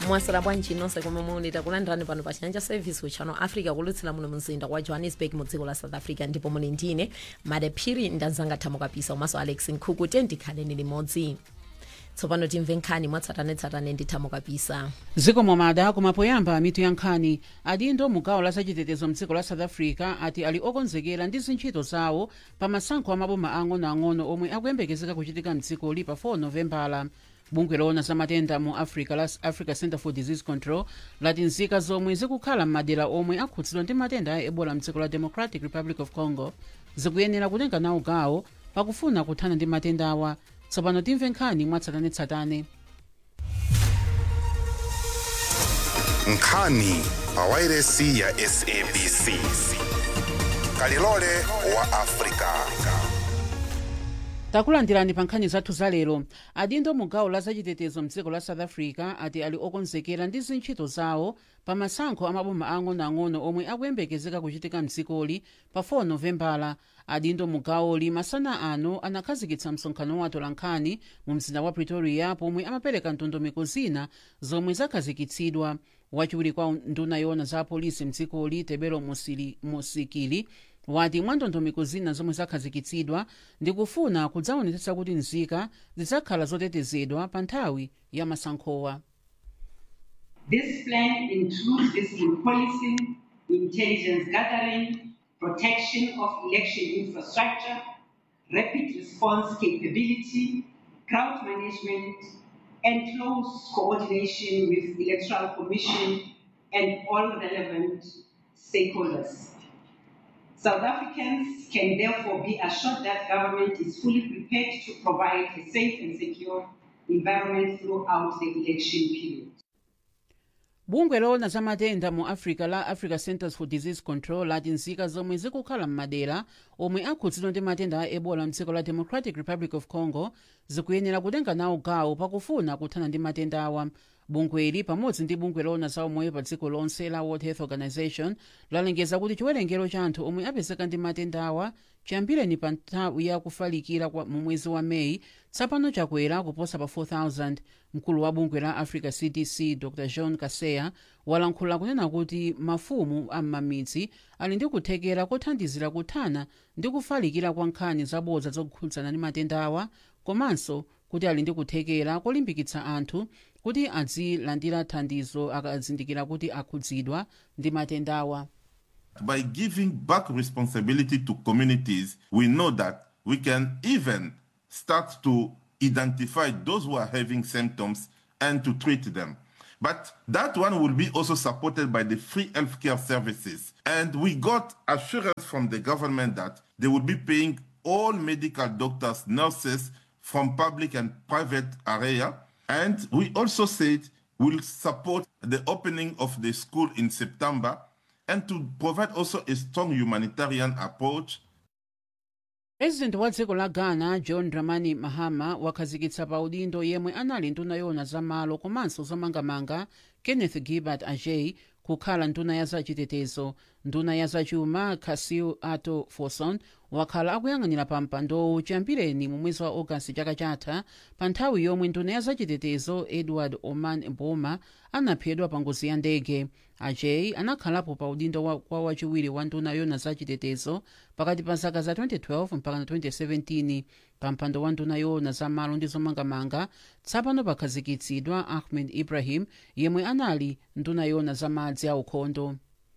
mwasera bwanji nonse komwe muli takulandirani pano pa chanja service uchano africa kulutsira muno mzinda wa johannesburg mu dziko la south africa ndipo muli ndine madephiri ndanzanga thamo kapisa umaso alex nkhuku tendikhaleni limodzi tsopano timve nkhani mwatsatanetsatane ndi thamo kapisa zikomo mada kumapoyamba mitu ya nkhani adindo mu gawo la zachitetezo mdziko la south africa ati ali okonzekera ndi zintchito zawo pa masankho amaboma ang'onoang'ono omwe akuyembekezeka kuchitika mdzikoli pa 4 novembala bungwe loona za matenda mu africa la africa center for disease control lati nzika zomwe zikukhala m'madera omwe akhudzidwa ndi matenda a ebola mdziko la democratic republic of congo zikuyenera kutenga nawo gawo pakufuna kuthana ndi matenda awa tsopano timve nkhani mwatsatanetsatane nkhani pa wairesi ya sabc kalilole wa afrika takulandirani pa nkhani zathu zalero adindo mu gawo la zachitetezo mdziko la south africa ati ali okonzekera ndi zintchito zawo pa masankho amaboma ang'onoang'ono omwe akuyembekezeka kuchitika mdzikoli pa 4 novembala adindo mu gawoli masana ano anakhazikitsa msonkhano wa atolankhani mu mzinda wa pretoria pomwe amapereka ndondomeko zina zomwe zakhazikitsidwa wachiwiri kwa nduna yoona za apolisi mdzikoli tebelo Musili- musikili wati mwa ndondomeko zina zomwe zakhazikitsidwa ndikufuna kudzaonetsetsa kuti nzika zidzakhala zotetezedwa pa nthawi ya masankhowa This plan includes visible policing, intelligence gathering, protection of election infrastructure, rapid response capability, crowd management, and close coordination with the Electoral Commission and all relevant stakeholders. South Africans can therefore be assured that government is fully prepared to provide a safe and secure environment throughout the election period. bungwe loona za matenda mu africa la africa centers for disease control lati nzika zomwe zikukhala m'madera omwe akhudzidwa ndi matenda a ebola mdziko la democratic republic of congo zikuyenera kutenga nawo gawo pakufuna kuthana ndi matenda awa bungweli pamodzi ndi bungwe loona za umoyo pa dziko lonse la world health organization lalengeza kuti chiwerengero cha anthu omwe apezeka ndi matenda awa chiyambireni pa nthawi ya kufalikira kwa mu mwezi wa meyi tsapano chakwera kuposa pa 4000 mkulu wa bungwe la africa cdc dr john kaseya walankhula kunena kuti mafumu am'mamidzi ali ndi kuthekera kothandizira kuthana ndi kufalikira kwa nkhani zabodza zokhudzana ndi matenda awa komanso kuti ali ndi kuthekera kolimbikitsa anthu kuti azilandira thandizo akazindikira kuti akhudzidwa ndi matenda awa By giving back responsibility to communities, we know that we can even start to identify those who are having symptoms and to treat them. But that one will be also supported by the free healthcare services. And we got assurance from the government that they will be paying all medical doctors, nurses from public and private area. And we also said we'll support the opening of the school in September and to provide also a strong humanitarian approach president wa dziko la ghana john dramani mahama wakhazikitsa pa udindo yemwe anali nduna yoona zamalo komanso zomangamanga kenneth gilbert ajay kukhala nduna ya zachitetezo nduna ya zachuma casil ato forson wakhala akuyang'anira pa mpandowu chiyambireni mu mwezi wa ogasiti chaka chatha pa nthawi yomwe nduna ya zachitetezo edward oman boma anaphedwa pa ngozi ya ndege ajay anakhalapo pa udindo wa, kwa wachiwiri wa nduna yoona zachitetezo pakati pa zaka za 2012 mpaka na 2017 pa mpando wa nduna yoona zamalo ndi zomangamanga tsapano pakhazikitsidwa ahmed ibrahim yemwe anali nduna yoona zamadzi aukhondo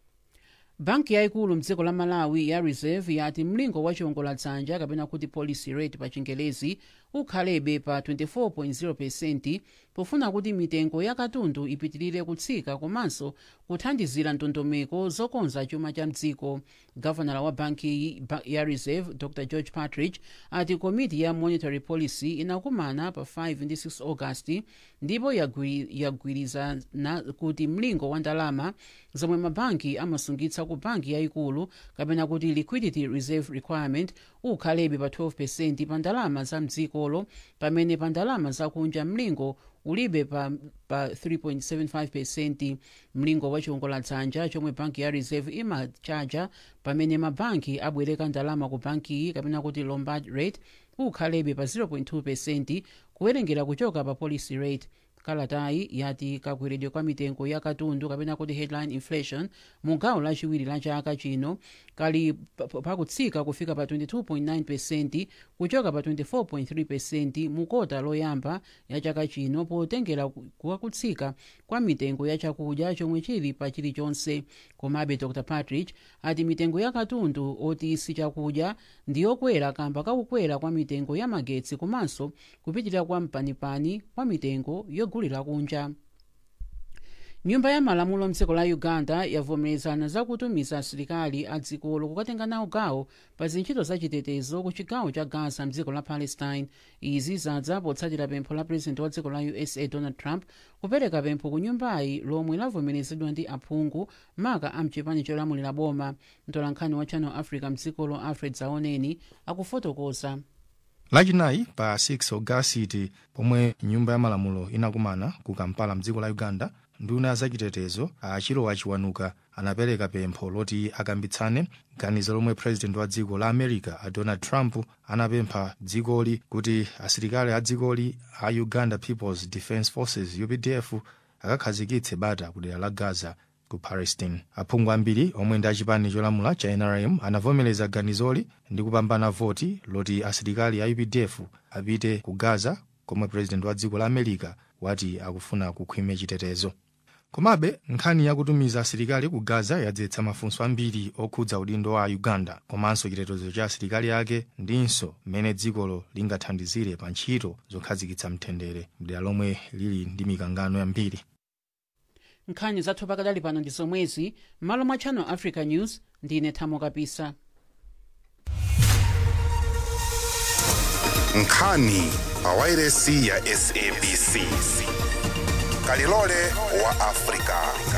banki yayikulu mdziko la malawi ya reserve yati mlingo wa chiwongoladzanja kapena kuti policy rate pa chingelezi ukhalebe pa 24.0 pesenti pofuna kuti mitengo ya katundu ipitirire kutsika komanso kuthandizira ndondomeko zokonza chuma cha mdziko gavanala wa banki ba- ya reserve dr george partridge ati komiti ya monetary policy inakumana pa 5 ndi 6 augasti ndipo yagwiri- yagwirizana kuti mlingo wa ndalama zomwe mabanki amasungitsa ku banki yayikulu kapena kuti liquidity reserve requirement ukhalebe pa 12 pesenti pa ndalama za mdzikolo pamene pa ndalama zakunja mlingo ulibe pa, pa 3.75 pesenti mlingo wa chiwongoladzanja chomwe banki ya reserve imachaja pamene mabanki abwereka ndalama ku bankiyi kapena kuti lombard rate ukhalebe pa 0.2 pesenti kuwerengera kuchoka pa policy rate kalatayi yati kakweredwe kwa mitengo ya katundu kapena kuti headline inflation mu gawo lachiwiri la chaka chino kali pa- pa- pakutsika kufika pa 22.9 pesenti kuchoka pa 24.3 pesenti mu kota loyamba ya chaka chino potengera ku- kutsika kwa mitengo ya chakudya chomwe chili pa chilichonse komabe dr patrick ati mitengo ya katundu oti si chakudya ndiyokwera kamba kakukwera kwa mitengo ya magetsi komanso kupitirira kwa mpanipani kwa mitengo yogulira kunja nyumba ya malamulo mdziko la uganda yavomerezana zakutumiza asilikali a dzikolo kukatenga nawo gawo pa zintchito zachitetezo ku chigawo cha gaza mdziko la palestine izi zadza potsatira pempho la purezidenti wa dziko la usa donald trump kupereka pempho ku nyumbayi lomwe lavomerezedwa ndi aphungu maka a mchipani cholamulira boma mtolankhani wa channel africa mdzikolo alfred zaoneni akufotokoza lachinayi pa 6 ogasiti pomwe nyumba ya malamulo inakumana ku kampala mdziko la uganda nduna ya zachitetezo achilowa chiwanuka anapereka pempho loti akambitsane ganizo lomwe president wa dziko la america a donald trump anapempha dzikoli kuti asilikali a dzikoli a uganda peoples defence forces updf akakhazikitse bata ku dera la gaza ku palestine aphungu ambiri omwe ndi achipani cholamula cha nrm anavomereza ganizoli ndi kupambana voti loti asilikali a updf apite ku gaza komwe president wa dziko la america wati akufuna kukhwime chitetezo komabe nkhani yakutumiza asilikali ku gaza yadzetsa mafunso ambiri okhudza udindo wa uganda komanso chitetezo cha asilikali ake ndinso mmene dzikolo lingathandizire pa ntchito zokhazikitsa mtendere mdera lomwe lili ndi mikangano yambiri nkhani zathu pakadali pano ndi zomwezi m'malo mwa channel africa news ndine thamo kapisa nkhani pa wairesi ya sabc kalilole wa afrika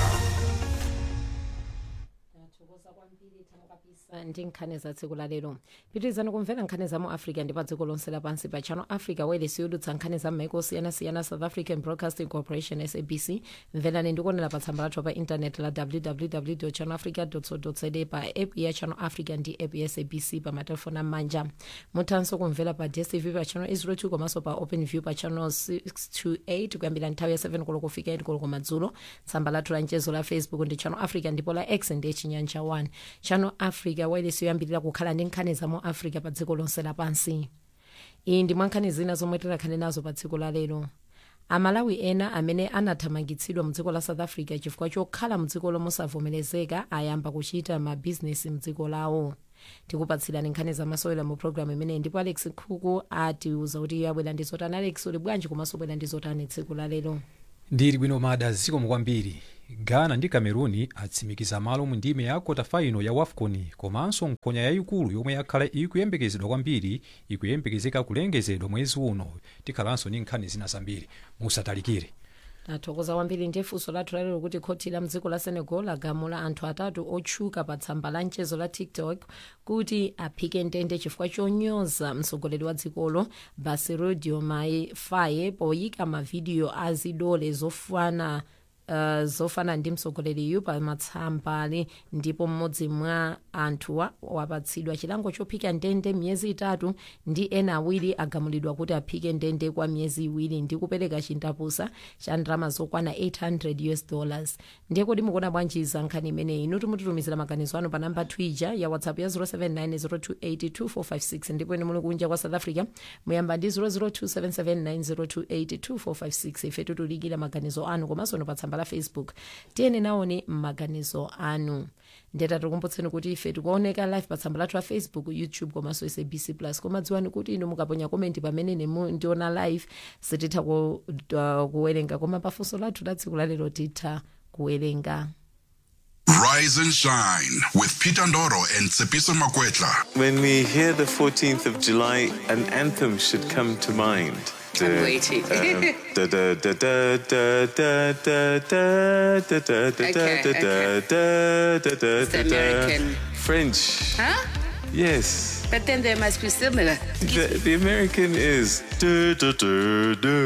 ndi nkhani za tsiku la lero pitirizani kumvera nkhani za mu africa ndi pa dziko lonse lapansi pa channel africa wairesi yodutsa nkhani za m'maiko osiyanasiyana south african broadcasting corporation sabc mverani ndikuonera pa tsamba lathu pa intaneti la www channel africa co za pa app ya channel africa ndi app ya sabc pa matelefoni am'manja muthanso kumvera pa dstv pa channel 02 komanso pa open view pa channel 628 kuyambira nthawi ya 7 koloko kufika 8 koloko madzulo tsamba lathu la mchezo la facebook ndi channel africa ndipo la x ndi chinyanja 1 channel africa wairesi yoyambirira kukhala ndi nkhani za mu africa pa dziko lonse lapansi iyi ndi mwa nkhani zina zomwe tikhale nazo pa dziko la lero amalawi ena amene anathamangitsidwa mdziko la south africa chifukwa chokhala mdziko lomwe mosavomerezeka ayamba kuchita mabhizinesi mdziko lawo tikupatsirani nkhani zamasewera mu programu imeneyi ndipo alex nkhuku atiuza kuti abwera ndi zotani alex uli bwanji komanso bwera ndi zotani tsiku la lero ndili bwino mada zikomo kwambiri ghana ndi cameroon atsimikiza malo mu ndime ya kota faino ya wafcon komanso nkhonya yayikulu yomwe yakhala ikuyembekezedwa kwambiri ikuyembekezeka kulengezedwa mwezi uno tikhalanso ndi nkhani zina zambiri musatalikire tathokoza kwambiri ndi funso lathu lalero kuti khoti la mdziko la senegal lagamula anthu atatu otchuka pa tsamba la mchezo la tiktok kuti aphike ndende chifukwa chonyoza mtsogoleri wa dzikolo bassirou diomaye faye poyika mavidiyo a zidole zofana Uh, zofana ndi mtsogoleriyu pa matsambali ndipo mmodzi mwa anthuwa wapatsidwa chilango chophika ndende miyezi itatu ndi ena awiri agamulidwa kuti aphike ndende kwa miyezi iwiri ndi kupereka chindapusa cha ndalama zokwana 800 us dollars ndiye kuti mukuona bwanji za nkhani imeneyi inu timutitumizira maganizo anu pa namba twitter ya whatsapp ya 07902825456 ndipo ine muli kunja kwa south africa muyamba ndi 0027790282456 ife titulikira maganizo anu komanso no pa tsamba la facebook tiyeni naone maganizo anu ndeta tikumbutseni kuti ife tikuoneka live pa tsamba lathu la facebook youtube komanso sabc plus koma dziwani kuti inu mukaponya komenti pamene nemu ndiona live sititha ku, uh, kuwerenga koma pafunso lathu la tsiku lalero titha kuwerenga Rise and shine with Peter Ndoro and Tsepiso Makwetla. When we hear the 14th of July, an anthem should come to mind. I'm waiting. Okay, It's American. French. Huh? Yes. But then they must be similar. The, the American is. You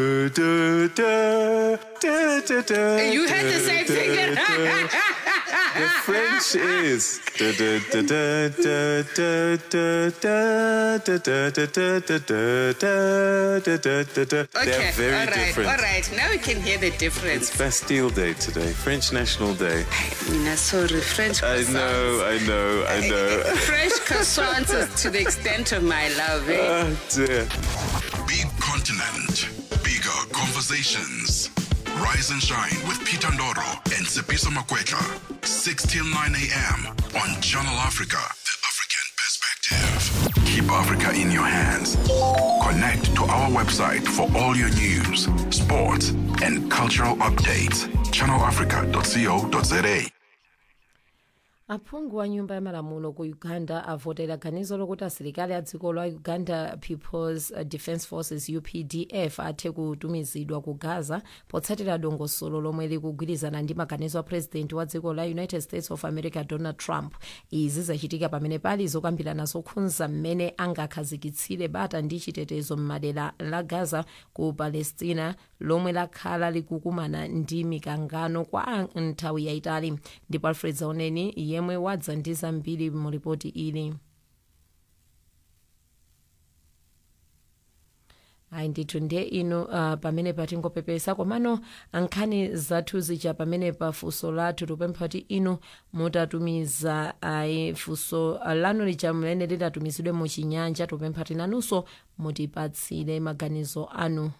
had the same thing. The French is. da- da- da- da- da- da- da- da- da- da- da- da- da- da- da- da- da- da- da. Okay, They're very all right, different. all right. Now we can hear the difference. It's Bastille Day today, French National Day. Mina, sorry, French I croissants. know, I know, I know. French croissants is to the extent of my love. Eh? Oh dear. Big continent, bigger conversations. Rise and shine with Peter Ndoro and Sepiso Makwetla. 6 till 9 a.m. on Channel Africa, the African perspective. Keep Africa in your hands. Connect to our website for all your news, sports, and cultural updates. channelafrica.co.za. aphungu wa nyumba ya malamulo ku uganda avotera ganizo lokuti asilikali a dziko la uganda peoples defence forces updf athe kutumizidwa ku gaza potsatira dongosolo lomwe likugwirizana ndi maganizo a president wa dziko la united states of america donald trump izi zachitika pamene pali zokambirana zokhudza mmene angakhazikitsire bata ndi chitetezo m'madera la gaza ku palestina lomwe lakhala likukumana ndi mikangano kwa nthawi yayitali ndipo alfred zaoneni yemwe wadza ndi zambiri mu ripoti ili ayi ndithu ndiye ino uh, pamene patingopepesa komano nkhani zathu zija pamene pa funso lathu tupempha kuti inu mutatumiza ayi funso lanu lija mmene lidatumizidwe muchinyanja tupempha kuti nanunso mutipatsire maganizo anu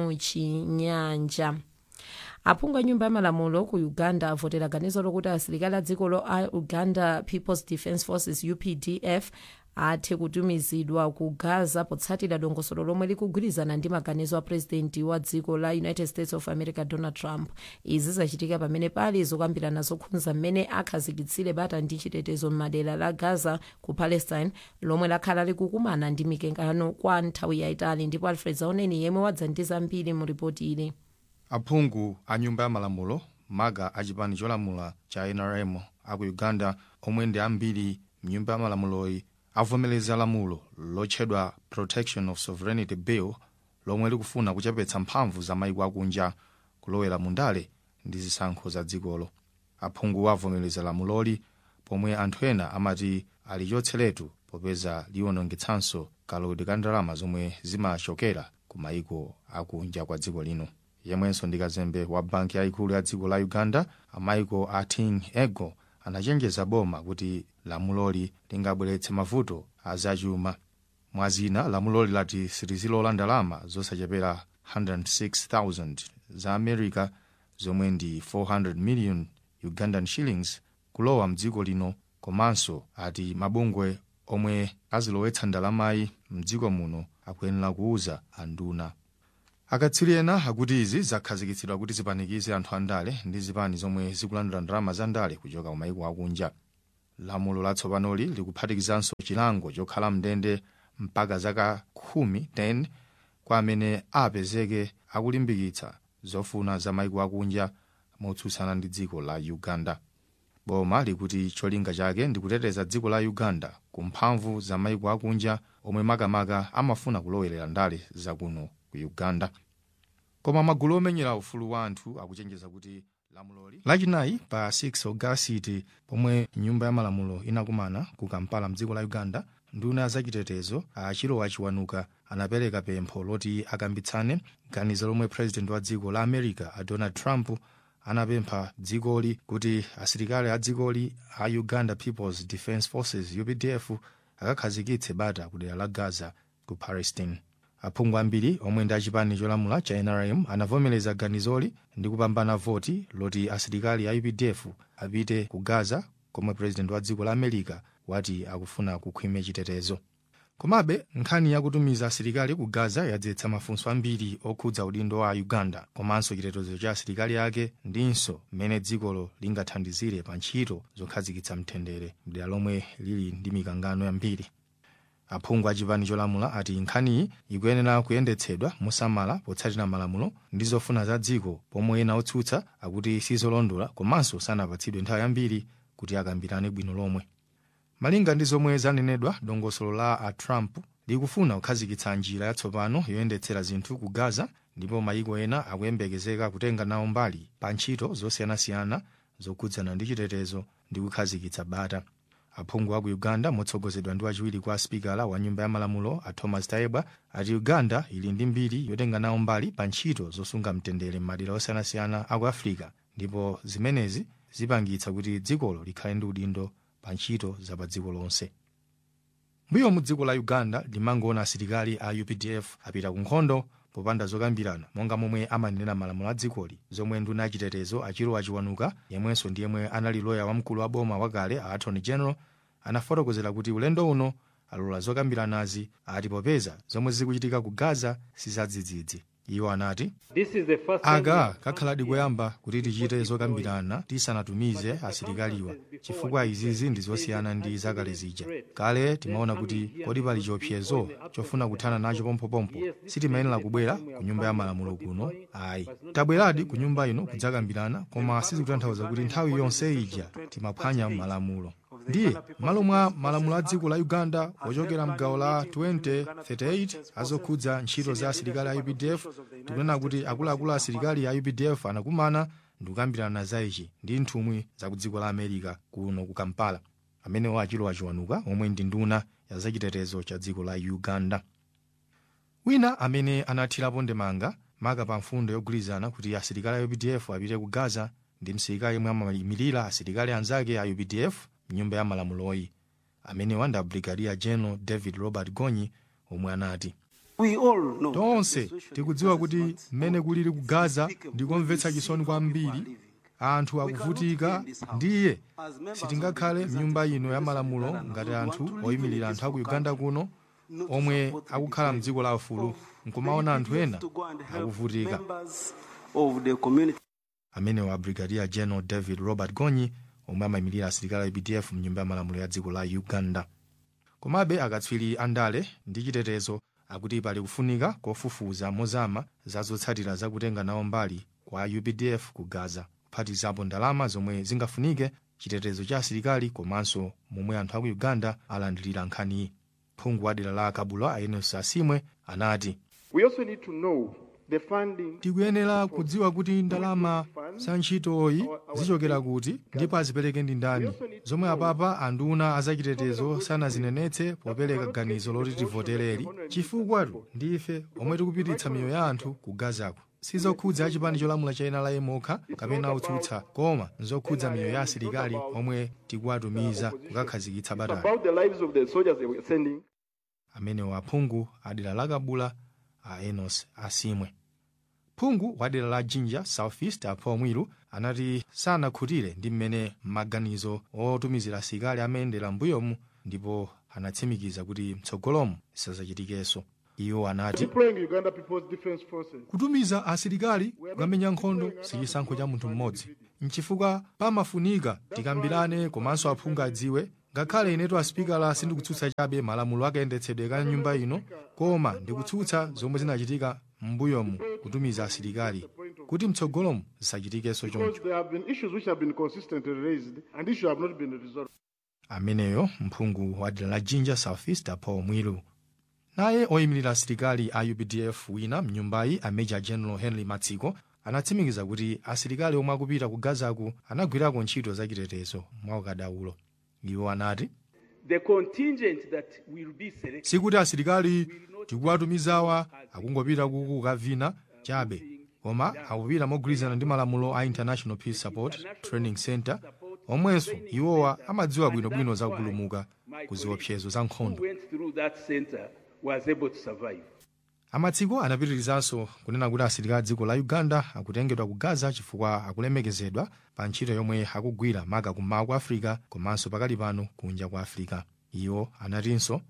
muchinyanja aphungu a nyumba ya malamulo ku uganda avotera ganizo lokuti asilikali a dziko lo a uganda peoples defence forces updf athe kutumizidwa ku gaza potsatira dongosolo lomwe likugwirizana ndi maganizo a purezidenti wa dziko la united states of america donald trump izi zachitika pamene pali zokambirana zokhudza mmene akhazikitsire bata ndi chitetezo m'madera la gaza ku palestine lomwe lakhala likukumana ndi mikangano kwa nthawi yayitali ndipo alfred zaoneni yemwe wadza ndi zambiri mu ripoti ili aphungu a nyumba ya malamulo maga a chipani cholamula cha nrm aku uganda omwe ndi ambiri mnyumba ya malamuloyi avomereza lamulo lotchedwa protection of sovereignty bill lomwe likufuna kuchepetsa mphamvu za maiko akunja kulowera mundale ndi zisankho za dzikolo aphungu avomereza lamuloli pomwe anthu ena amati alichotseretu popeza liwonongetsanso kalodi ka ndalama zomwe zimachokera ku maiko akunja kwa dziko lino yemwenso ndi kazembe wa banki yayikulu ya dziko la uganda amaiko a ting ego anachenjeza boma kuti lamuloli lingabweretse mavuto azachuma mwazina lamuloli lati silizilola ndalama zosachepera 106,000 za america zomwe ndi 400 million ugandan shillings kulowa mdziko lino komanso ati mabungwe omwe azilowetsa ndalamayi mdziko muno akuyenera kuuza anduna akatswiri ena akuti izi zakhazikitsidwa kuti zipanikize anthu andale ndi zipani zomwe zikulandira ndalama za ndale kuchoka kumayiko akunja lamulo latsopanoli likuphatikizanso chilango chokhala mndende mpaka zaka khumi 10 kwa amene apezeke akulimbikitsa zofuna za mayiko akunja motsutsana ndi dziko la uganda boma likuti cholinga chake ndi kuteteza dziko la uganda ku mphamvu za mayiko akunja omwe makamaka amafuna kulowelera ndale zakuno ku uganda koma magulu omenyera ufulu wa anthu akuchenjeza kuti lamuloli lachinayi pa 6 ogasiti pomwe nyumba ya malamulo inakumana ku kampala mdziko la uganda nduna zachitetezo achilowa chiwanuka anapereka pempho loti akambitsane ganizo lomwe president wa dziko la america a donald trump anapempha dzikoli kuti asilikali a dzikoli a uganda peoples defence forces updf akakhazikitse bata kudera la gaza ku palestine aphungu ambiri omwe ndi achipani cholamula cha nrm anavomereza ganizoli ndi kupambana voti loti asilikali a updf apite ku gaza komwe president wa dziko la america wati akufuna kukhwime chitetezo komabe nkhani yakutumiza asilikali ku gaza yadzetsa mafunso ambiri okhudza udindo wa uganda komanso chitetezo cha asilikali ake ndinso mmene dzikolo lingathandizire pa ntchito zokhazikitsa mtendere mdera lomwe lili ndi mikangano yambiri aphungu a chipani cholamula ati nkhaniyi ikuyenera kuyendetsedwa mosamala potsatira malamulo ndi zofuna za dziko pomwe ena otsutsa akuti sizolondola komanso sanapatsidwe nthawi yambiri kuti akambirane bwino lomwe malinga ndi zomwe zanenedwa dongosolo la a trump likufuna kukhazikitsa njira yatsopano yoyendetsera zinthu ku gaza ndipo mayiko ena akuyembekezeka kutenga nawo mbali pa ntchito zosiyanasiyana zokhudzana ndi chitetezo ndi kukhazikitsa bata aphungu a ku uganda motsogozedwa ndi wachiwiri kwa spikala wa nyumba ya malamulo a thomas tayebwa ati uganda ili ndi mbiri yotenga nawo mbali pa ntchito zosunga mtendere m'madera osiyanasiyana aku afirika ndipo zimenezi zipangitsa kuti dzikolo likhale ndi udindo pa ntchito za pa dziko lonse mbuyo mu dziko la uganda limangoona asilikali a updf apita ku nkhondo popanda zokambirana monga momwe amanena malamulo a dzikoli zomwe nduna yachitetezo achiro achiwanuka yemwenso ndi yemwe anali loya wamkulu wa boma wakale a attorney general anafotokozera kuti ulendo uno alola zokambiranazi ati popeza zomwe zikuchitika ku gaza sizadzidzidzi iwo anati aka kakhaladi koyamba kuti tichite zokambirana tisanatumize asilikaliwa chifukwa izizi ndi zosiyana ndi zakale zija kale timaona kuti kodi pali chiopsezo chofuna kuthana nacho pompopompo sitimayenera kubwera ku nyumba ya malamulo kuno ayi tabweradi ku nyumba ino kudzakambirana koma sizikutanthauza kuti nthawi yonse ija timaphwanya malamulo ndiye malo mwa malamulo a dziko la uganda ochokera mgawo la 2038 azokhudza ntchito za asilikali a updf tikunena kuti akuluakulu a asilikali a updf anakumana ndi kukambirana za ichi ndi nthumwi za ku dziko la america kuno ku kampala amenewo achiro achiwanuka omwe ndi nduna ya zachitetezo cha dziko la uganda wina amene anathirapo ndemanga maka pa mfundo yogwirizana kuti asilikali a updf apite ku gaza ndi msilikali yemwe amayimirira asilikali anzake a updf mnyumba ya malamuloyi amenewa ndi brigadier general david robert gonyi omwe anati tonse tikudziwa kuti mmene kulili ku gaza ndikomvetsa chisoni kwambiri anthu akuvutika ndiye sitingakhale mnyumba ino ya malamulo ngati anthu oyimirira anthu aku uganda kuno omwe akukhala mdziko la ufulu nkumaona anthu ena akuvutika amenewa brigadier general david robert gonyi omwe amayimirira asilikali a updf mnyumba ya malamulo ya dziko la uganda komabe akatswiri andale ndi chitetezo akuti pali kufunika kofufuza mozama za zotsatira zakutenga nawo mbali kwa updf ku gaza kuphatizapo ndalama zomwe zingafunike chitetezo cha asilikali komanso momwe anthu aku uganda alandirira nkhaniyi phungu wa dera la kabula aenos asimwe anati tikuyenera kudziwa kuti ndalama za ntchitoyi zichokera kuti ndipo azipereke ndi ndani zomwe apapa anduna azachitetezo sanazinenetse popereka ganizo loti tivotereri chifukwatu ndife omwe tikupititsa miyoyo ya anthu ku gazako sizokhudza achipani cholamula cha ena la yemokha kapena utsutsa koma nzokhudza miyoyo ya asilikali omwe tikuwatumiza kukakhazikitsa batali amenewa aphungu adera la kabula a enos asimwe phungu wa dera la jinja southeast apha omwiru anati sanakhutire ndi mmene maganizo otumizira asilikali amayendera mbuyomu ndipo anatsimikiza kuti mtsogolomu sazachitikenso iwo anati kutumiza asilikali kukamenya nkhondo sichisankho cha munthu mmodzi nchifukwa pamafunika tikambirane komanso aphungu adziwe ngakhale inetu asipikala sindikutsutsa chabe malamulo akayendetsedwe ka nyumba ino koma ndikutsutsa zomwe zinachitika m'mbuyomu kutumiza asilikali kuti mtsogolomu zisachitikenso choncho ameneyo mphungu wa dera la jinja southeast paul mwilu naye oyimirira asilikali a updf wina mnyumbayi a major general henry matsiko anatsimikiza kuti asilikali omwe akupita ku gazaku anagwirako ntchito zachitetezo mwaukadaulo iwo anati sikuti asilikali tikuwatumizawa akungopita kuku kukavina chabe koma akupita mogwirizana ndi malamulo a international peace support training center omwenso iwowa amadziwa bwinobwino za kupulumuka ku ziopsezo za nkhondo amatsiko anapitirizanso kunena kuti asilikali dziko la uganda akutengedwa ku gaza chifukwa akulemekezedwa pa ntchito yomwe akugwira maka kummawa kwa africa komanso pakali pano kunja kwa africa iwo anatinso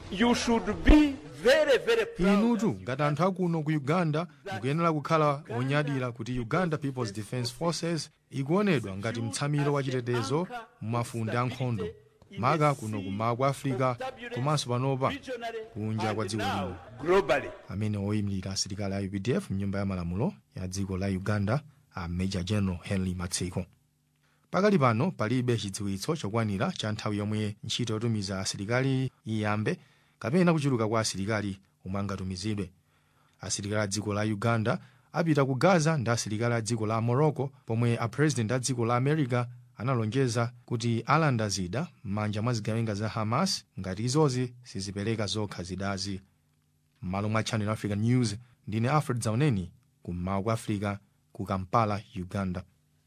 inutu ngati anthu akuno ku uganda mukuyenera kukhala onyadira kuti uganda peoples defence forces ikuonedwa ngati mtsamiro wa chitetezo mumafunde ankhondo maka kuno kummawa kwa africa komanso panopa kunja kwa dziko lino amene oyimirira asilikali a updf mnyumba ya malamulo ya dziko la uganda a major general henry matsiko pakali pano palibe chidziwitso chokwanira cha nthawi yomwe ntchito yotumiza asilikali iyambe kapena kuchuluka kwa asilikali omwe angatumizidwe asilikali a dziko la uganda apita ku gaza ndi asilikali a dziko la morocco pomwe apresident a dziko la america analonjeza kuti alanda zida m'manja mwa zigawenga za hamas ngati izozi sizipereka zokha zidazi m'malo mwa channel africa news ndine alfred zauneni kummawa kwa africa ku kampala uganda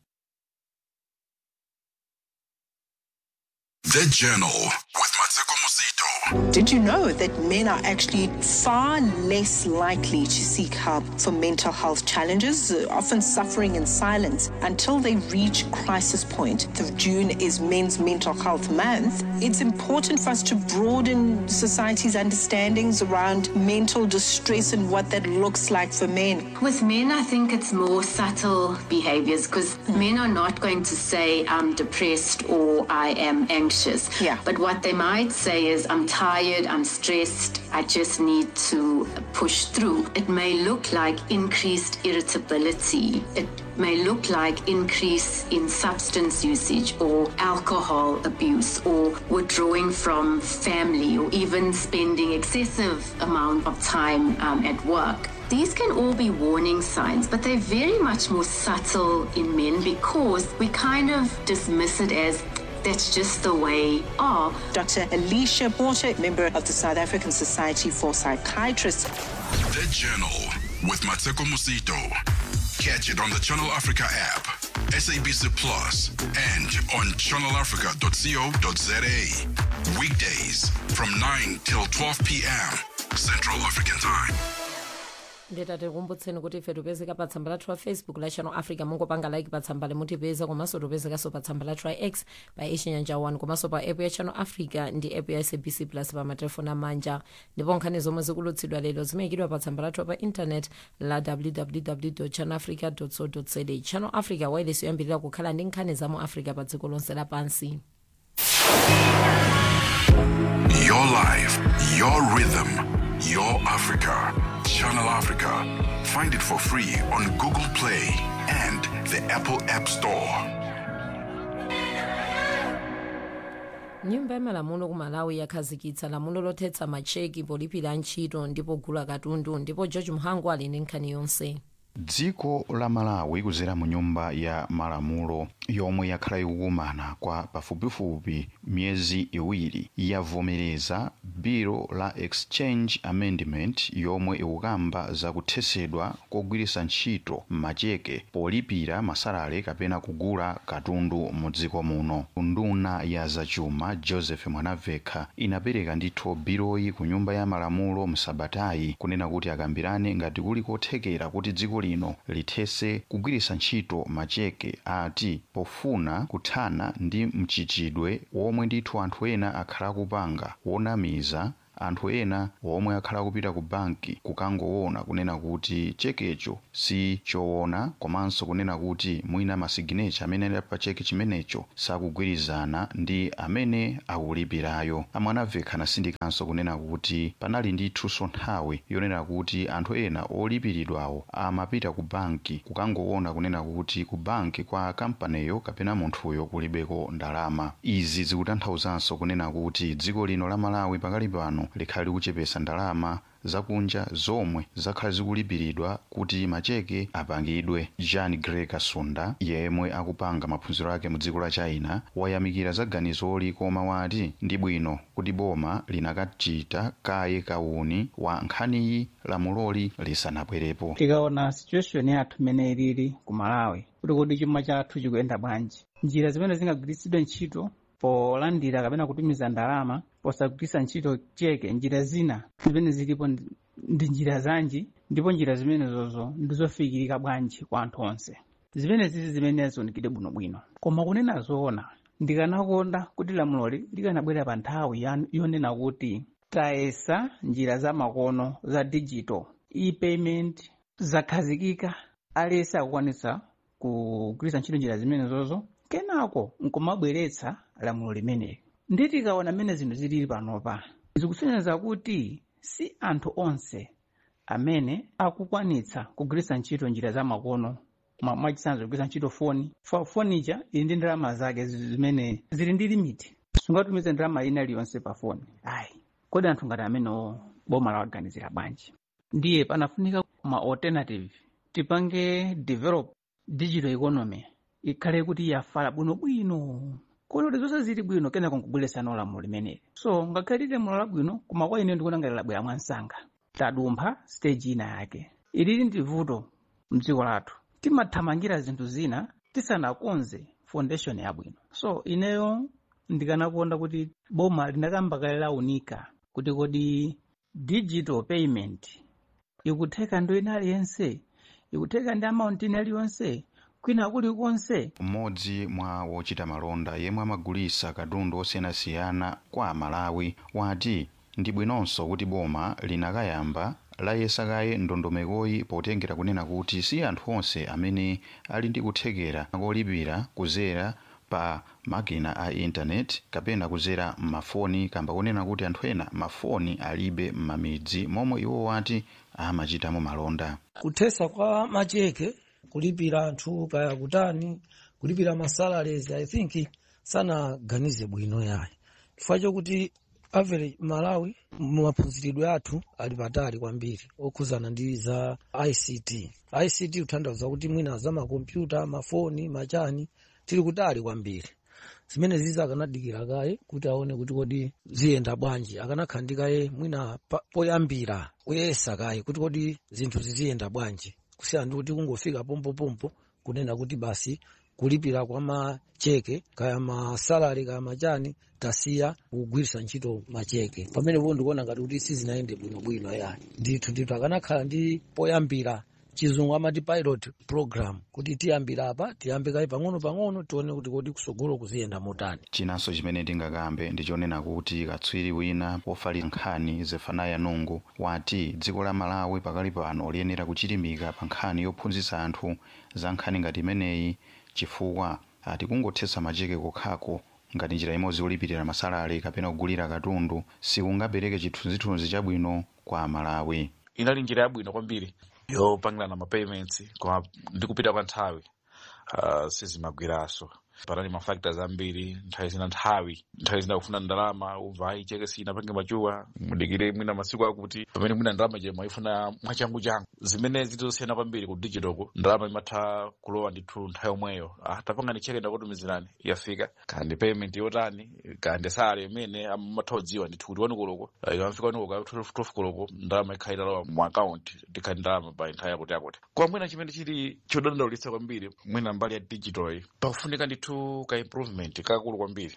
The Journal with Mateko Musito. Did you know that men are actually far less likely to seek help for mental health challenges, uh, often suffering in silence until they reach crisis point? The June is Men's Mental Health Month. It's important for us to broaden society's understandings around mental distress and what that looks like for men. With men, I think it's more subtle behaviors because men are not going to say, I'm depressed or I am anxious. Yeah. But what they might say is, I'm tired, I'm stressed, I just need to push through. It may look like increased irritability. It may look like increase in substance usage or alcohol abuse or withdrawing from family or even spending excessive amount of time um, at work. These can all be warning signs, but they're very much more subtle in men because we kind of dismiss it as that's just the way are. Dr. Alicia Porter, member of the South African Society for Psychiatrists. The Journal with Mateko Musito. Catch it on the Channel Africa app, SABC Plus, and on channelafrica.co.za. Weekdays from 9 till 12 p.m. Central African Time. nditati kumbutseni kuti ife tipezeka pa tsamba lathu la facebook la channel africa mungopanga like pa tsamba limutipeza komanso tipezekanso pa tsamba lathu la x pa ichinyanja 1 komanso pa app ya channel africa ndi app ya sabc plus pa matelefoni amanja ndipo nkhani zomwe zikulutsidwa lero zimayikidwa pa tsamba lathu pa intanet la www channel africa co za channel africa wireless yoyambirira kukhala ndi nkhani za mu africa pa dziko lonse lapansi Your life, your rhythm, your Africa. Channel Africa. Find it for free on Google Play and the Apple App Store. nyumba ya malamulo ku malawi yakhazikitsa lamulo lothetsa macheki polipira ntchito ndipo gula katundu ndipo george muhangu ali ndi nkhani yonse dziko la malawi kuzera mu nyumba ya malamulo yomwe yakhala ikukumana kwa pafupifupi miyezi iwiri yavomereza biro la exchange amendment yomwe ikukamba zakuthetsedwa kogwiritsa ntchito macheke polipira masalale kapena kugula katundu mu dziko muno nduna ya zachuma joseph mwanavekha inapereka ndithu biroyi ku nyumba ya malamulo msabatayi kunena kuti akambirane ngati kuli kothekera kuti dziko lino lithese kugwiritsa ntchito macheke ati pofuna kuthana ndi mchitidwe womwe ndithu anthu ena akhala akupanga wonamiza anthu ena omwe akhala kupita ku banki kukangoona kunena kuti chekecho si choona komanso kunena kuti mwina masiginecha amene ali pa cheke chimenecho sakugwirizana ndi amene akulipirayo amwanavekha anasindikanso kunena kuti panali ndithunso nthawi yonena kuti anthu ena olipiridwawo amapita ku banki kukangoona kunena kuti ku banki kwa kampaniyo kapena munthuyo kulibeko ndalama izi zikutanthauzanso kunena kuti dziko lino la malawi pakali pano likhali kuchepesa ndalama zakunja zomwe zakhala zikulipiridwa kuti macheke apangidwe jean grey kasunda yemwe akupanga maphunziro ake mu dziko la china wayamikira za ganizoli koma wati ndi bwino kuti boma linakachita kaye kauni wa nkhaniyi lamuloli lisanabwerepo tikaona situation yathu imene ilili ku malawi kuti kodi chuma chathu chikuyenda bwanji njira zimene zingagwiritsidwe ntchito polandira kapena kutumiza ndalama posagwiritsa ntchito cheke njira zina zimene zilipo ndi- ndi njira zanji ndipo njira zimenezozo ndizofikirika bwanji kwa anthu onse zimene zizi zimene zionekire bwinobwino koma kunena zoona ndikanakonda kuti lamuloli likanabwera pa nthawi ya- yonena kuti tayesa njira za makono za digital e-payment zakhazikika aliyense akukwanitsa kugwiritsa ntchito njira zimenezozo kenako nkumabweretsa lamulo limeneli ndi tikaona mmene zinthu zilili panopa zikusonyeza kuti si anthu onse amene akukwanitsa kugwiritsa ntchito njira za makono mwa- mwachitsanzo kugwiritsa ntchito foni Fo- fonija ili ndi ndalama zake zi- zimene zili ndi limiti sungatumize ndalama ina iliyonse pa foni ayi kodi anthu ngati amenewo boma lawaganizira bwanji ndiye panafunika ma alternative tipange develop digital economy ikhale kuti yafala bwinobwino kuti zonse zili bwino kenako nkubweresana lamulo limeneli so ngakhale lili lamulo labwino koma kwa ine ndikuona ngati labwera mwansanga tadumpha stage ina yake ilili ndi vuto mdziko lathu timathamangira zinthu zina tisanakonze foundation yabwino so ineyo ndikanakonda kuti boma linakamba kale launika kuti kodi digital payment ikutheka ndo ina aliyense ikutheka ndi amount ina iliyonse kwina kulikonse mmodzi mwa wochita malonda yemwe amagulitsa katundu osiyanasiyana kwa amalawi wati ndi bwinonso kuti boma linakayamba layesa kaye ndondomekoyi potengera kunena kuti si anthu onse amene ali ndi kuthekera kolipira kuzera pa makina a intaneti kapena kuzera m'mafoni kamba kunena kuti anthu ena mafoni alibe m'mamidzi momwe iwo wati amachitamo malonda kuthesa kwa macheke kulipira anthu kaya kutani kulipira masalaries i think sanaganize bwino yayi chifukwa chokuti average malawi maphunziridwe athu ali patali kwambiri okhuzana ndi za ict ict kutanthauza kuti mwina za makompyuta mafoni machani tili kutali kwambiri zimene zizi akanadikira kaye kuti aone kuti kodi ziyenda bwanji akanakhala kaye mwina pa- poyambira kuyesa kaye kuti kodi zinthu ziziyenda bwanji kusiyana ndi kuti kungofika pompopompo kunena kuti basi kulipira kwa macheke kaya masalari kaya machani tasiya kugwiritsa ntchito macheke pamenepo ndikuona ngati kuti sizinayende bwinobwino yani ndithu ndithu akanakhala ndi poyambira chizungu amati pilot program kuti tiyambira apa tiyambe kaye pang'ono-pang'ono tione kuti kodi kusogolo kuziyenda motani chinanso chimene tingakambe ndichonena kuti katswiri wina pofalitsa nkhani zefanaya nungu wati dziko la malawi pakali pano liyenera kuchilimika pa nkhani yophunzitsa anthu za nkhani ngati imeneyi chifukwa ati kungothetsa macheke kokhako ngati njira imodzi yolipirira masalari kapena kugulira katundu sikungapereke chithunzithunzi chabwino kwa amalawi inali njira yabwino kwambiri yopangirana ma payments koma ndi kupita kwa nthawi uh, sizimagwiranso panali ma factors ambiri nthawi zina nthawi nthawi zina kufuna ndalama umva ayi cheke sinapange machuwa mudikire mwina masiku akuti pamene mwina ndalama chema ifuna mwachangu changu zimene zitosiyana kwambiri ku digital ku ndalama imatha kulowa ndithu nthawi yomweyo ah, tapanga ni cheke ndakutumizirani yafika kandi payment yotani kandi salary imene amatha kudziwa ndithu kuti wanukoloko ikamfika wanukoloko tofukoloko ndalama ikhala italowa mu account ndikhali ndalama pa nthawi yakuti yakuti koma mwina chimene chili chodandaulitsa kwambiri mwina mbali ya digital iyi pakufunika ndithu ka improvement kakulu kwambiri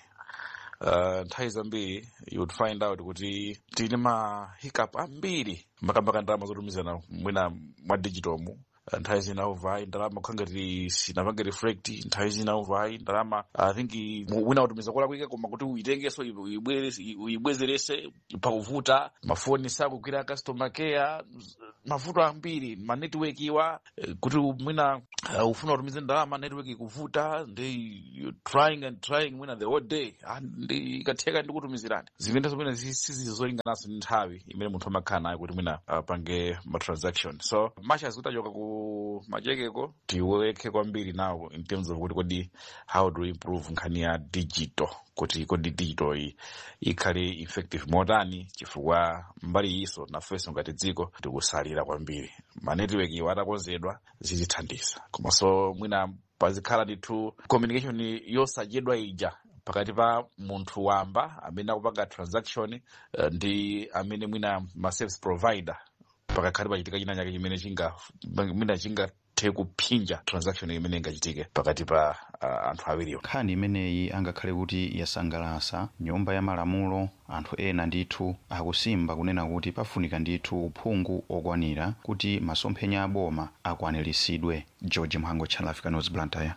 uh, nthawi zambiri you would find out kuti tili ma hiccup ambiri makamaka ndalama zotumizana mwina mwa digital mu Uh, nthawi zina uvayi ndalama kukhangati sinapange reflect nthawi zina uvayi ndalama i think i- mu- wina utumiza kola kwike koma kuti uyitengenso uyibwerese- uyibwezerese pakuvuta mafoni sakugwira customer care mavuto ambiri ma network iwa eh, kuti mwina uh, ufuna utumize ndalama network ikuvuta ndi you trying and trying mwina the whole day Ah, ndi ikatheka ndi kutumizirani zimene mwina sizizolinganaso ndi nthawi imene munthu amakhala nayo kuti mwina apange ma transaction so machas kuti achoka ku machekeko tiweke kwambiri nawo in terms of kuti kodi how do we improve nkhani ya digital kuti kodi digital iyi ikhale effective motani chifukwa mbali iso nafenso ngati dziko tikusalira kwambiri manetiweki iwo atakonzedwa zitithandiza komanso mwina pazikhala ndithu communication yosadyedwa ija pakati pa munthu wamba amene akupanga transaction uh, ndi amene mwina ma service provider pakakhale pachitika china chake chimene chinga mwina chingathe kuphinja transaction imene ingachitike pakati pa uh, anthu awiriwo nkhani imeneyi angakhale kuti yasangalasa nyumba ya malamulo anthu ena ndithu akusimba kunena kuti pafunika ndithu uphungu okwanira kuti masomphenya a boma akwaniritsidwe george mhango channel africa news blantyre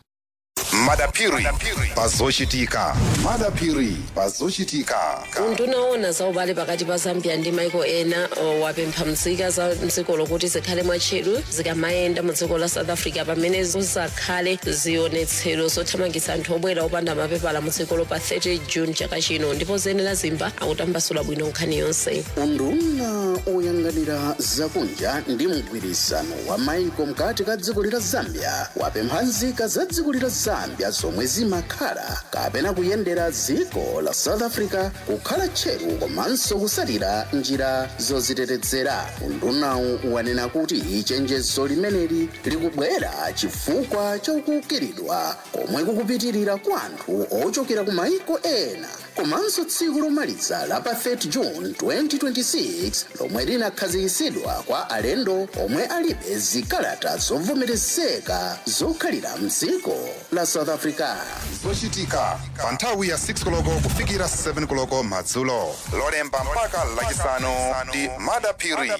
madapiri pazochitika madapiri pazochitika undunaona za ubale pakati pa zambia ndi maiko ena o, wapempha mzika za mdziko lokuti zikhale mwatcheru zikamayenda mu dziko la south africa pamene zizakhale zionetsero zothamangitsa anthu obwera opanda mapepala mu dzikolo pa 30 june chaka chino ndipo zenera zimba akutambasula bwino nkhani yonse unduna oyang'anira zakunja ndi mgwirizano wa maiko mkati ka dziko lila zambia wapempha nzika za dziko lila zambia zopambya zomwe zimakhala kapena kuyendera dziko la south africa kukhala tcheru komanso kusalira njira zozitetezera undunawu wanena kuti chenjezo limeneli likubwera chifukwa chokukiridwa komwe kukupitirira kwa anthu ochokera ku maiko ena komanso tsiku lomaliza la pa 30 june 2026 lomwe linakhazikitsidwa kwa alendo omwe alibe zikalata zovomerezeka zokhalira mdziko la south africa zochitika pa nthawi ya 6 koloko kufikira 7 koloko madzulo lolemba mpaka lachisanu ndi madapiri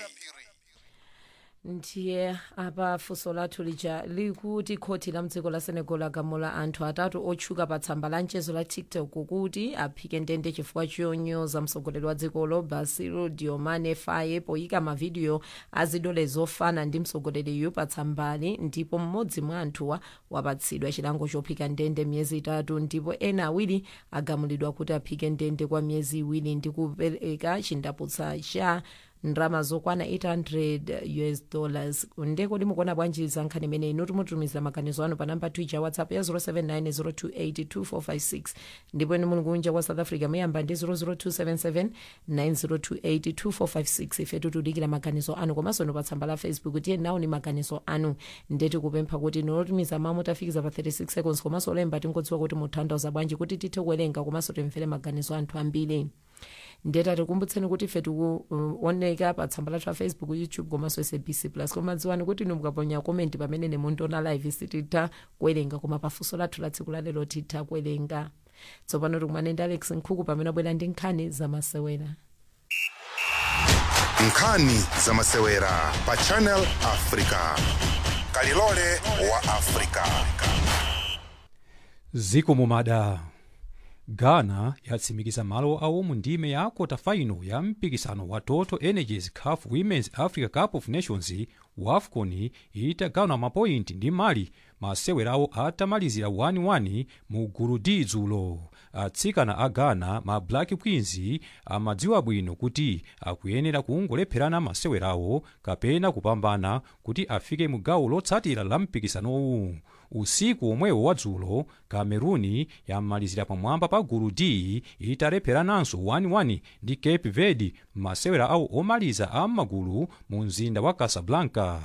ndiye apa funso lathu lija likuti khoti la mdziko la senegal lagamula anthu atatu otchuka pa tsamba la mchezo la tiktok kuti aphike ndende chifukwa chonyoza mtsogoleri wa dzikolo basiro diomane faye poyika mavidiyo azidole zofana ndi mtsogoleriyu pa tsambali ndipo mmodzi mwa anthuwa wapatsidwa chilango chophika ndende miyezi itatu ndipo ena awiri agamulidwa kuti aphike ndende kwa miyezi iwiri ndi kupereka chindaputsa cha ndrama zokwana 800 us dollars ndeko limukuona bwanji za nkhani imene inu timutumiza maganizo anu pa namba twitter whatsapp ya 07902825456 ndipo inu muli kunja kwa south africa muyamba ndi 0027790282456 ife tikudikira maganizo anu komanso inu pa tsamba la facebook tiye nawo ni maganizo anu ndeti kupempha kuti inu otumiza mawu mutafikiza pa 36 seconds komanso olemba tingodziwa kuti mutanthauza bwanji kuti tithe kuwerenga komanso timvere maganizo anthu ambiri ndeta tikumbutseni kuti ife tikuoneka pa tsamba lathu la facebook youtube komanso sabc plus koma dziwani kuti inu mukaponya komenti pamene nemundiona live sititha kuwerenga koma pafunso lathu la tsiku lalero titha kuwerenga tsopano tikumane ndi alex nkhuku pamene abwera ndi nkhani zamasewera nkhani zamasewera pa channel africa kalilole wa africa ziko mumada ghana yatsimikiza malo awo mu ndime ya kota final ya mpikisano wa total energies caf women's africa cup of nations wafcon itagawana mapointi ndi mali masewerawo atamalizira 1-1 mu gulu d dzulo atsikana a ghana ma black queens amadziwa bwino kuti akuyenera kungolepherana masewerawo kapena kupambana kuti afike mu gawo lotsatira la mpikisanowu usiku omwewo wadzulo cameroon yamalizira pamwamba pa gulu d italepherananso 1-1 ndi cape verde masewera awo omaliza a magulu mu mzinda wa casablanca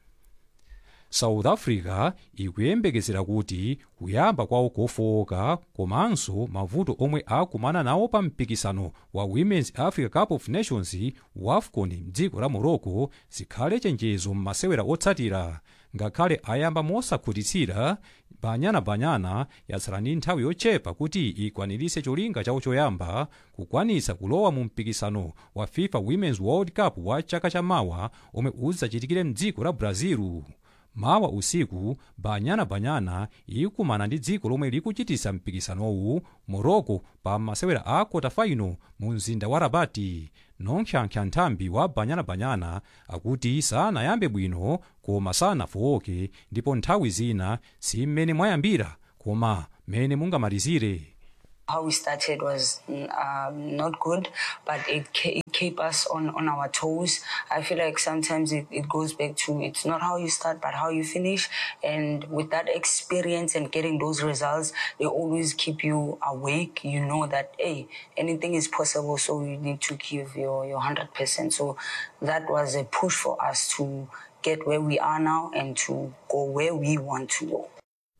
south africa ikuyembekezera kuti kuyamba kwawo kofowoka komanso mavuto omwe akumana nawo pa mpikisano wa women's africa cup of nations wafcon mdziko la morocco zikhale chenjezo m'masewera otsatira ngakhale ayamba mosakhutitsira banyanabanyana yatsala ndi nthawi yochepa kuti ikwaniritse cholinga chawo choyamba kukwanitsa kulowa mu mpikisano wa fifa women's world cup wa chaka chamawa omwe udzachitikire mdziko la brazil mawa usiku banyanabanyana ikumana ndi dziko lomwe likuchititsa mpikisanowu morocco pa masewera a kota final mu mzinda wa rabati nonkhyankha nthambi wa banyanabanyana akuti sanayambe bwino koma sanafowoke ndipo nthawi zina si mmene mwayambira koma mmene mungamalizire how we started was um, not good, but it, ke- it kept us on, on our toes. I feel like sometimes it, it goes back to it's not how you start, but how you finish. And with that experience and getting those results, they always keep you awake. You know that, hey, anything is possible, so you need to give your, your 100%. So that was a push for us to get where we are now and to go where we want to go.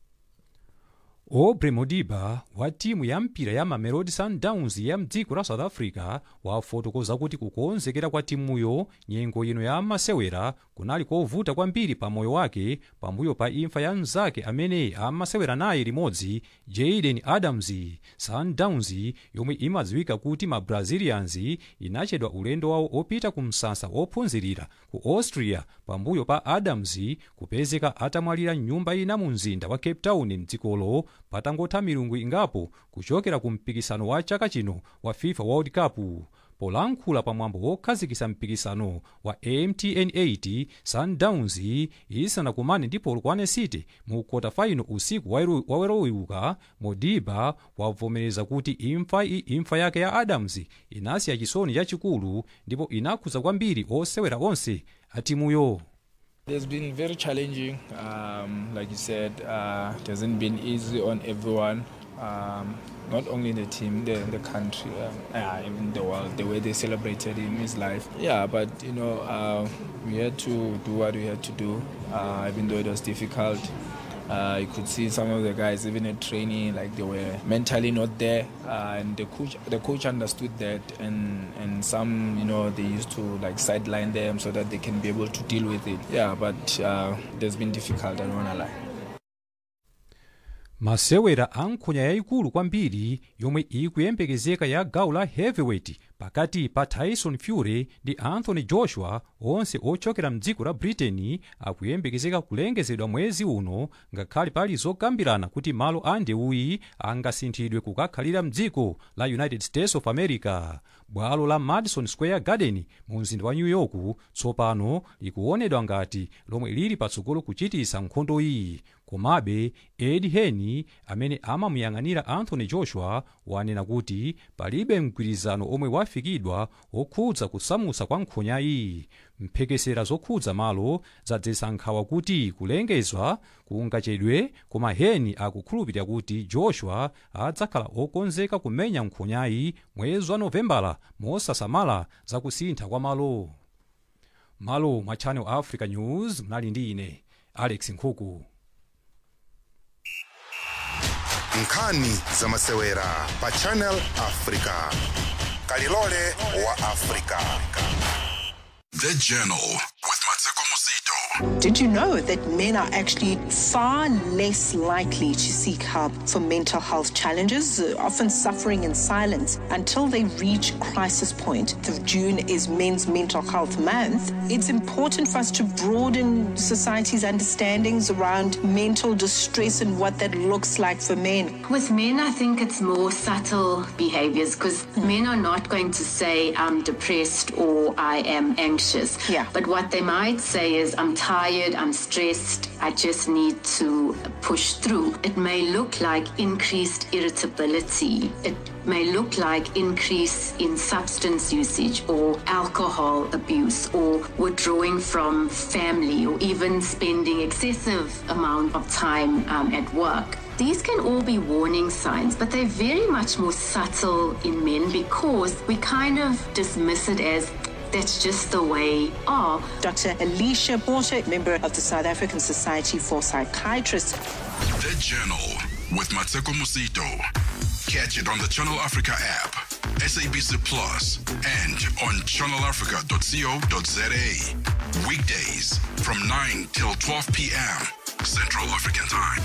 aubrey modiba wa timu ya mpira ya mamelodi sundowns ya mdziko la south africa wafotokoza kuti kukonzekera kwa timuyo nyengo ino ya masewera kunali kovuta kwambiri pa moyo wake pambuyo pa imfa ya mnzake amene amasewera naye limodzi jaden adams sundowns yomwe imadziwika kuti ma brazilians inachedwa ulendo wawo opita ku msasa wophunzirira ku austria pambuyo pa adams kupezeka atamwalira nyumba ina mu mzinda wa cape town mdzikolo patangotha milungu ingapo kuchokera ku mpikisano wa chaka chino wa fifa world cup polankhula pamwambo wokhazikitsa mpikisano wa mtn 8 sundowns isanakumane ndi polokwane city mu kota final usiku wawerowiuka modiba wavomereza kuti imfa, imfa yake ya adams inasiya chisoni chachikulu ndipo inakhudza kwambiri osewera onse atimuyo It's been very challenging. Um, like you said, uh, it hasn't been easy on everyone, um, not only in the team, the, the country, uh, uh, even the world. The way they celebrated him, his life. Yeah, but you know, uh, we had to do what we had to do, uh, even though it was difficult. Uh, you could see some of the guys, even at training, like they were mentally not there, uh, and the coach, the coach understood that, and and some, you know, they used to like sideline them so that they can be able to deal with it. Yeah, but uh, it's been difficult. I don't wanna lie. masewera a nkhonya yayikulu kwambiri yomwe ikuyembekezeka ya gawo la heavyweight pakati pa tyson fury ndi anthony joshua onse ochokera mdziko la britain akuyembekezeka kulengezedwa mwezi uno ngakhale pali zokambirana kuti malo a ndewuyi angasinthidwe kukakhalira mdziko la united states of america bwalo la madison square garden mu mzinda wa new york tsopano likuonedwa ngati lomwe lili patsogolo kuchitisa nkhondo iyi komabe ed heni amene amamuyang'anira anthony joshua wanena kuti palibe mgwirizano omwe wafikidwa okhudza kusamutsa kwa nkhonyayi mphekesera zokhudza malo zadzetsa nkhawa kuti kulengezwa kungachedwe koma heni akukhulupirira kuti joshua adzakhala okonzeka kumenya nkhonyayi mwezi wa novembala mosasamala zakusintha kwa malo malo mwa channel africa news mnali ndi ine alex nkhuku nkhani za masewera pa channel africa kalilole wa africa The Journal with Mateko Musito. Did you know that men are actually far less likely to seek help for mental health challenges, uh, often suffering in silence until they reach crisis point? The June is Men's Mental Health Month. It's important for us to broaden society's understandings around mental distress and what that looks like for men. With men, I think it's more subtle behaviors because men are not going to say, I'm depressed or I am anxious. Yeah. But what they might say is, I'm tired, I'm stressed, I just need to push through. It may look like increased irritability. It may look like increase in substance usage or alcohol abuse or withdrawing from family or even spending excessive amount of time um, at work. These can all be warning signs, but they're very much more subtle in men because we kind of dismiss it as that's just the way are. Dr. Alicia Porter, member of the South African Society for Psychiatrists. The Journal with Mateko Musito. Catch it on the Channel Africa app, SABC Plus, and on channelafrica.co.za. Weekdays from 9 till 12 p.m. Central African Time.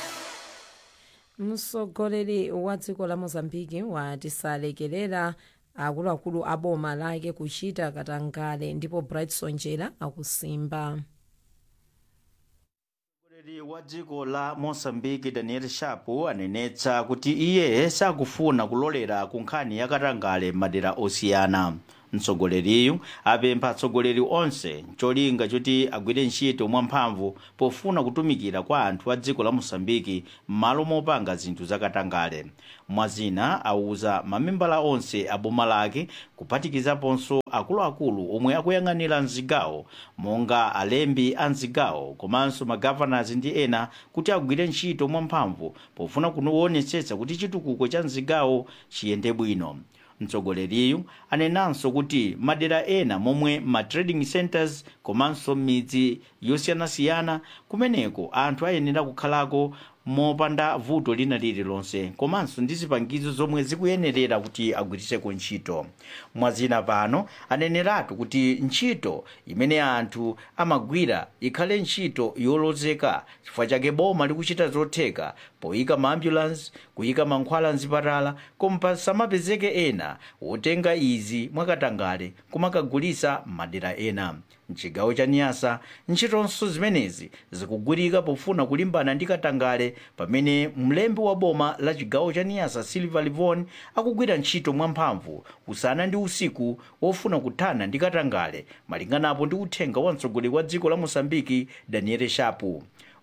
mtsogoleri wa dziko la mozambiki wati salekerera akuluakulu a boma lake kuchita katangale ndipo bright sonjera akusimba mtsogoleri wa dziko la mosambiki daniel shapo anenetsa kuti iye sakufuna kulolera ku nkhani ya katangale madera osiyana mtsogoleriyu apempha atsogoleri onse cholinga choti agwire ntchito mwamphamvu pofuna kutumikira kwa anthu a dziko la mosambiki m'malo mopanga zinthu zakatangale mwazina auza mamembala onse a boma lake kuphatikizaponso akuluakulu omwe akuyang'anira mzigawo monga alembi a mzigawo komanso magavanas ndi ena kuti agwire ntchito mwamphamvu pofuna kuonetsetsa kuti chitukuko cha mzigawo chiyende bwino mtsogoleriyu anenanso kuti madera ena momwe ma trading centers komanso midzi yosiyanasiyana kumeneko anthu ayenera kukhalako mopanda vuto lina lililonse komanso ndi zipangizo zomwe zikuyenerera kuti agwiriseko ntchito mwazina pano aneneratu kuti ntchito imene anthu amagwira ikhale ntchito yolozeka chifukwa chake boma likuchita zotheka poyika maambulansi kuyika mankhwala mzipatala koma pasamapezeke ena wotenga izi mwakatangale kumakagulisa m'madera ena mchigawo cha niyasa ntchitonso zimenezi zikugwirika pofuna kulimbana ndi katangale pamene mlembi wa boma la chigawo cha niyasa silver livon akugwira ntchito mwamphamvu usana ndi usiku wofuna kuthana ndi katangale malinganapo ndi uthenga wa mtsogoleri wa dziko la mosambiki daniel shapu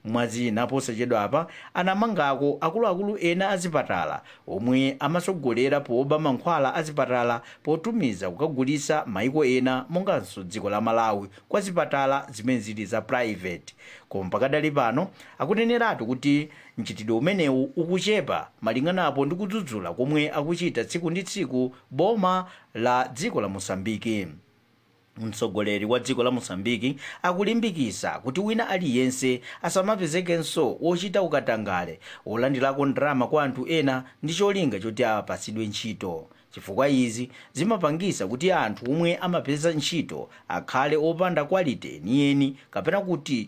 mwazina posachedwa apa anamangako akuluakulu ena azipatala omwe amatsogolera poba mankhwala azipatala potumiza kukagulisa maiko ena monganso dziko la malawi kwa zipatala zimene zili za private koma pakadali pano akuneneratu kuti mchitidwe umenewu ukuchepa malinganapo ndi kudzudzula komwe akuchita tsiku ndi tsiku boma la dziko la mosambiki mtsogoleri wa dziko la mosambiki akulimbikisa kuti wina aliyense asamapezekenso wochita ukatangale wolandirako ndalama kwa anthu ena ndi cholinga choti apatsidwe ntchito chifukwa izi zimapangisa kuti anthu omwe amapeza ntchito akhale opanda kwalite yeniyeni kapena kuti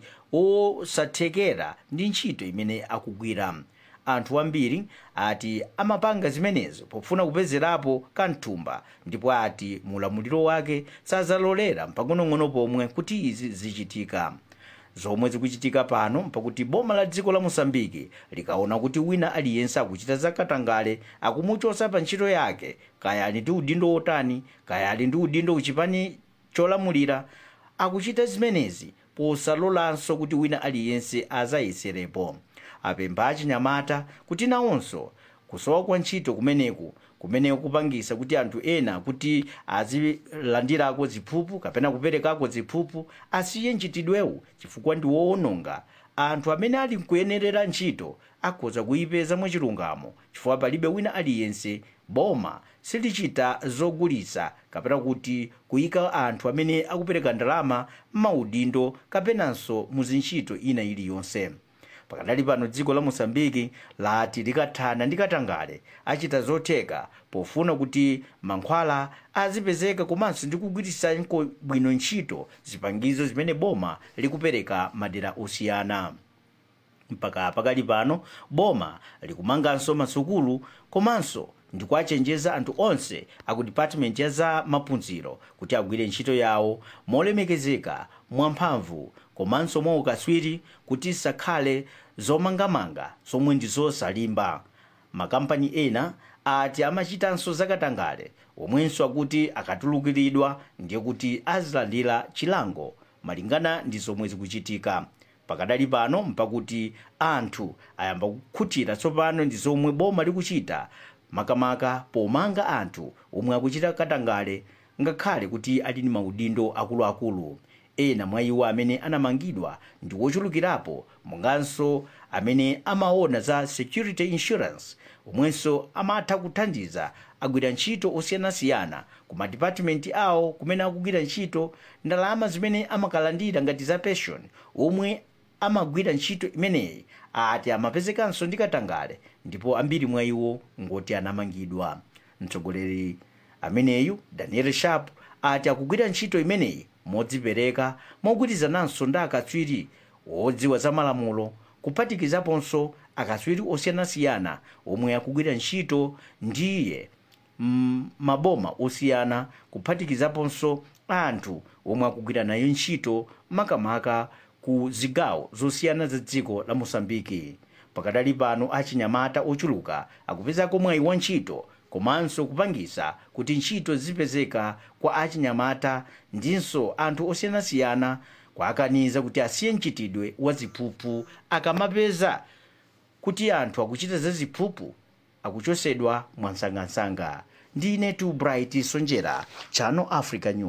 osathekera ndi ntchito imene akugwira anthu ambiri ati amapanga zimenezo pofuna kupezerapo kamthumba ndipo ati mulamuliro wake sazalolera mpang'onong'ono pomwe kuti izi zichitika zomwe zikuchitika pano mpakuti boma la dziko la mosambiki likaona kuti wina aliyense akuchita zakatangale akumuchosa pa ntchito yake kaya ali ndi udindo wotani kaya ali ndi udindo uchipani cholamulira akuchita zimenezi posalolanso kuti wina aliyense azayeserepo apempha achinyamata kuti nawonso kusowa kwa ntchito kumeneku kumene kupangisa kuti anthu ena kuti azilandirako ziphuphu kapena kuperekako ziphuphu asiye mchitidwewu chifukwa ndi woononga anthu amene ali nkuyenerera ntchito akhoza kuyipeza mwachilungamo chifukwa palibe wina aliyense boma silichita zogulisa kapena kuti kuyika anthu amene akupereka ndalama m'maudindo kapenanso mu zintchito ina iliyonse pakadali pano dziko la mosambiki lati likathana ndi katangale achita zotheka pofuna kuti mankhwala azipezeka komanso ndi kugwiritsa bwino ntchito zipangizo zimene boma likupereka madera osiyana mpaka pakali pano boma likumanganso masukulu komanso ndikuachenjeza anthu onse aku department ya za maphunziro kuti agwire ntchito yawo molemekezeka mwamphamvu komanso mwaukaswiri kuti sakhale zomangamanga zomwe ndi zosalimba makampani ena ati amachitanso zakatangale omwenso akuti akatulukiridwa ndiye kuti azilandira chilango malingana ndi zomwe zikuchitika pakadali pano mpakuti anthu ayamba kukhutira tsopano ndi zomwe boma likuchita makamaka pomanga anthu omwe akuchita katangale ngakhale kuti ali ndi maudindo akuluakulu ena mwa iwo amene anamangidwa ndi wochulukirapo monganso amene amaona za security insurance omwenso amatha kuthandiza agwira ntchito osiyanasiyana ku madipatimenti awo kumene akugwira ntchito ndalama zimene amakalandira ngati za pension omwe amagwira ntchito imeneyi ati amapezekanso ndi katangale ndipo ambiri mwa iwo ngoti anamangidwa mtsogoleri ameneyu daniel sharp ati akugwira ntchito imeneyi modzipereka mogwirizananso ndi akatswiri wodziwa za malamulo kuphatikizaponso akatswiri osiyanasiyana omwe akugwira ntchito ndiye maboma osiyana kuphatikizaponso anthu omwe akugwira nayo ntchito makamaka ku zigawo zosiyana za dziko la mosambiki pakadali pano achinyamata ochuluka akupezako mwayi wa ntchito komanso kupangisa kuti ntchito zipezeka kwa achinyamata ndinso anthu osiyanasiyana kwakaniza kuti asiye mchitidwe wa ziphuphu akamapeza kuti anthu akuchita za ziphuphu akuchosedwa mwansangansanga ndine tu bright sonjera chano africa news